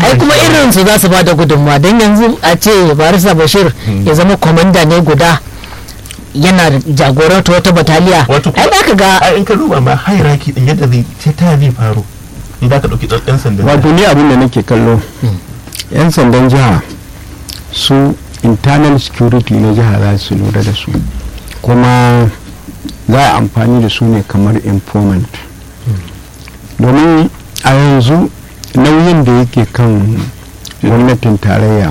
ai kuma irin su za su ba da gudunmawa don yanzu a ce barista bashir ya zama kwamanda ne guda yana jagoranta wata bataliya wato ai za ka ga ai in ka duba ma hierarchy din yadda zai ta ta zai faru in za ka dauki ɗan sandan wato ni abin da nake kallo yan sandan jiha su internal security na jiha za su lura da su kuma za a amfani da su ne kamar informant domin a yanzu nauyin da yake kan gwamnatin tarayya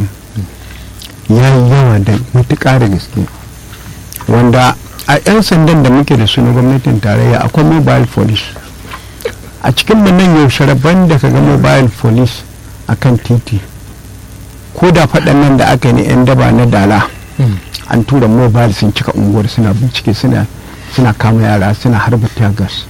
ya yi yawa da matuƙa da gaske wanda a 'yan sandan da muke da su na gwamnatin tarayya akwai mobile police a cikin nan yau sharaban da ka ga mobile police a kan titi ko da faɗan nan da aka yi na 'yan daba na dala an tura mobile sun cika unguwar suna bincike suna suna kama yara suna harba gas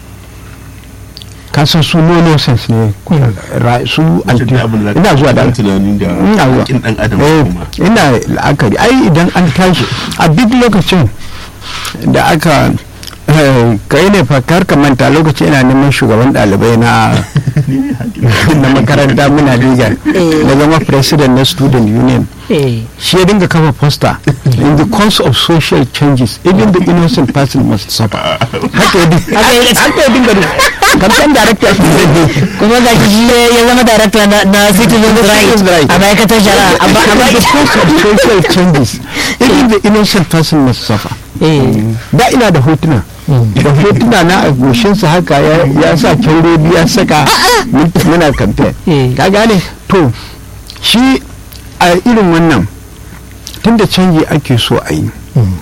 kasan su no nonsense ne ra- su anti ina zuwa da tunanin da ina zuwa haƙƙin ɗan adam Eh, kuma ina la'akari ai idan an tashi a duk lokacin da aka eh, kai ne fa kar ka manta lokacin ina neman shugaban ɗalibai na na makaranta muna liga na zama president na student union eh, shi ya dinga kafa poster in the course of social changes even the innocent person must suffer haka ya dinga haka ya dinga kamfen director kuma ga shi ya zama darakta na, na citizen Citizen's right Right. a ma'aikatar shari'a amma amma in the course of social changes even the innocent person must suffer eh, da ina da hotuna da hotuna na a goshinsa haka ya- ya sa kyaurodi ya saka mun tafi muna kamfe Eh. ka gane to shi a irin wannan tunda canji ake so a yi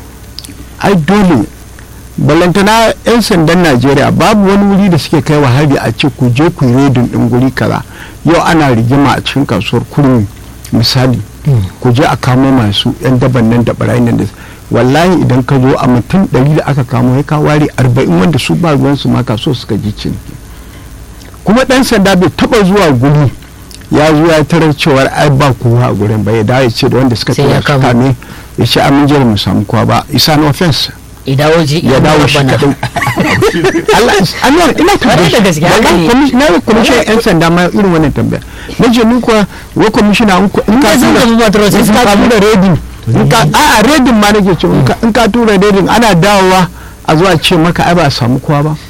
ai dole balantana 'yan sandan najeriya babu wani wuri da suke kai wa hari a ce ku je ku yi redin din guri kaza yau ana rigima a cikin kasuwar kurmi misali ku je a kamo masu 'yan daban nan da barayin nan da wallahi idan ka zo a mutum ɗari da aka kamo ya ka ware arba'in wanda su ba ruwansu ma kaso suka ji ciniki kuma ɗan sanda bai taɓa zuwa guri ya zo ya tarar cewar ai ba kowa a gurin ba ya dawo ya ce da wanda suka Sai ya tura su kama. kame ya ce amin je mu samu kowa ba isa no offense ya dawo ji ya dawo shi bana. kadai Allah Allah ina Kwarai da gaske, haka ne. na yi kwamishin yan sanda ma irin wannan tambaya na ce ni kuwa wa kwamishina in ka- in ka ka sun tura- tafi patrol sai in sun ka kamo. tura redin in ka a a redin ma nake ce in ka- in ka tura redin ana dawowa a zuwa ce maka ai ba a samu kowa ba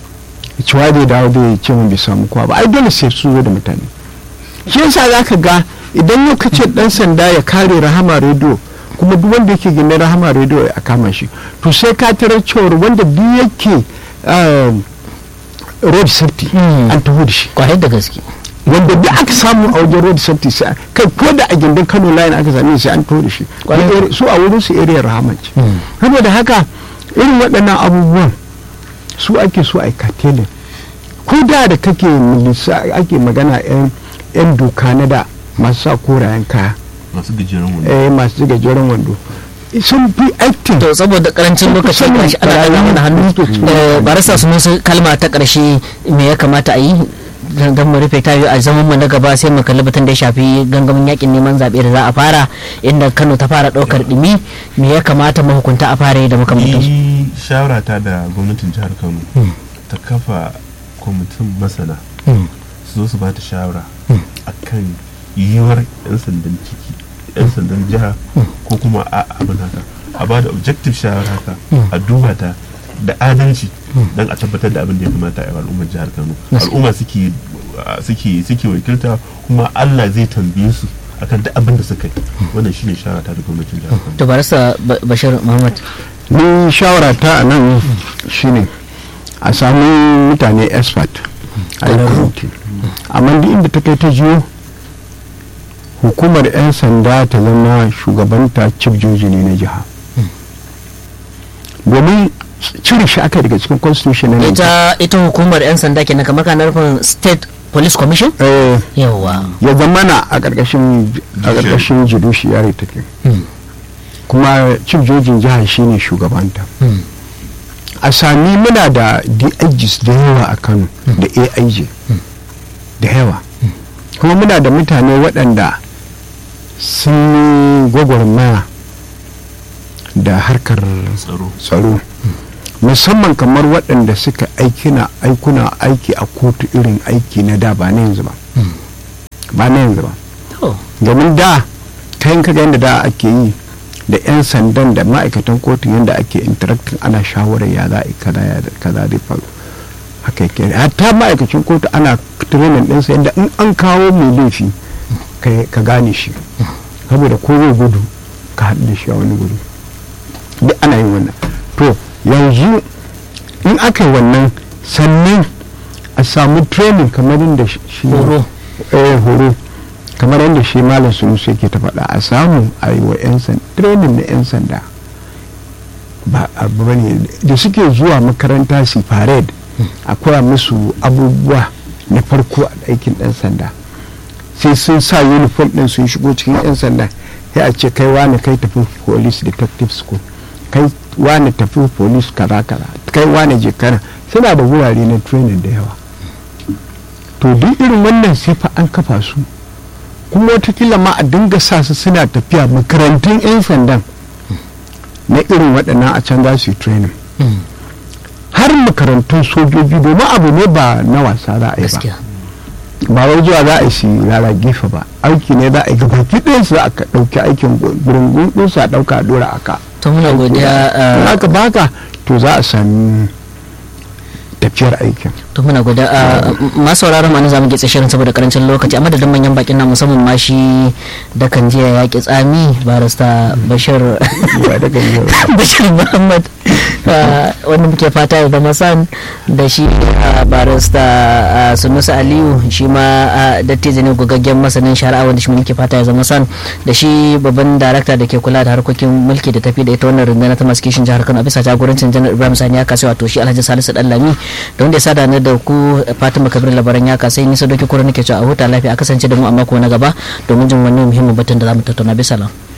cewa bai dawo bai ce mun bai samu kowa ba ai dole sai su zo da mutane shi yasa za ka ga idan yau kace dan sanda ya kare rahama rediyo kuma duk wanda yake gina rahama rediyo ya kama shi to sai ka tarar cewar wanda duk yake um, road safety Hmm. an taho da shi kwarai da gaske wanda duk aka samu a wajen road safety sai kai ko da a gindin kano line aka same shi an taho da shi Kwarai. su a wurin su area rahama ce Hmm. saboda haka irin waɗannan abubuwan su ake so a yi katelin ko da da kake milisa ake magana yan yan doka na da masu sa korayen kaya masu gajeren wani eh masu gajeren wando sun fi acting to saboda karancin lokaci Kusan gashi ana daga mana hannu barayi. eh, barasa su musu kalma ta karshe me ya kamata a yi don mu rufe ta a zaman mu na gaba sai mu kalli batun da ya shafi gangamin yakin neman zaɓe da za a fara inda Kano ta fara ɗaukar ɗumi me ya kamata mahukunta a fara yi da makamantansu ni shawara ta da gwamnatin jihar kano ta kafa kwamitin masana su zo su ba ta shawara akan yiwuwar 'yan sandan ciki 'yan sandan jiha ko kuma a abin haka a ba da objective shawara haka a duba ta da adalci don a tabbatar da abin da ya kamata a yi wa al'ummar jihar kano al'umma suke suke suke wakilta kuma allah zai tambaye su akan duk abin da suka yi wannan shine shawara ta da gwamnatin jihar kano to barasa Ba- bashir muhammad ni shawara ta a nan shine a samu mutane expert a yi kwamiti amma duk inda ta kai ta jiyo hukumar 'yan sanda ta zama shugabanta chief joji ne na jiha domin cire shi aka daga cikin constitution na Nigeria. ita ita hukumar yan sanda kenan kamar kana nufin state police commission Eh, yawa ya zamana a ƙarƙashin a ƙarƙashin judiciary take kuma chief jojin jiha shine shugabanta Hmm. a sami muna da DIGs da yawa a Kano da AIJ da yawa kuma muna da mutane waɗanda sun yi gwagwarmaya da harkar tsaro tsaro musamman kamar waɗanda suka aikina aikuna aiki a kotu irin aiki na da ba na yanzu ba ba na yanzu ba to domin da ta yin kaga yadda da ake yi da 'yan sandan da ma'aikatan kotun yadda ake interacting ana shawarar ya za a yi kaza ya kaza zai faru haka yake hatta ma'aikacin kotu ana training ɗinsa yadda in an kawo mai laifi ka- ka gane shi saboda ko zai gudu ka haɗu da shi a wani guri duk ana yin wannan to yanzu in aka yi wannan sannan a samu training kamar yadda shi shi- Horo. eh, horo kamar yadda shi malam sunusu yake ta faɗa a samu a yi wa 'yan sanda training na 'yan sanda ba abu bane da suke zuwa makaranta su parade a koya musu abubuwa na farko a aikin ɗan sanda sai sun sa uniform ɗin sun shigo cikin 'yan sanda sai a ce kai wani kai tafi police detective school kai wani tafi police kaza kaza kai wani je kana suna da wurare na training da yawa to duk irin wannan sai fa an kafa su kuma watakila ma a dinga sa su suna tafiya makarantun 'yan sandan na irin waɗannan a can za su yi training Mm. har makarantun sojoji domin abu ne ba na wasa za a yi ba gaskiya ba wai zuwa za a yi shi rara gefe ba aiki ne za a yi gabaki ɗayan su za a ɗauki aikin gurungun ɗinsu a ɗauka a ɗora aka to muna godiya in uh, aka baka to za a sami tafiyar aikin to muna godiya uh, masu sauraron ma zamu gitse shirin saboda karancin lokaci amma da manyan bakin na musamman ma shi da kan jiya ya ki tsami barista bashir ba da gani bashir muhammad uh, wanda muke fata ya zama san da shi uh, barista uh, sunusa aliyu shi ma uh, dattijo ne gogaggen masanin shari'a wanda shi muke fata ya zama san da shi babban darakta da ke kula da harkokin mulki da tafi da ita wannan rundunar ta masu kishin jihar kano a bisa jagorancin janar ibrahim sani ya kasa wato shi alhaji salisu dallami da wanda ya sada ni da ku fatima kabir labaran ya kasa nisa doki kura nake cewa a huta lafiya a kasance da mu a mako na gaba domin jin wani muhimmin batun da za mu tattauna bisa lam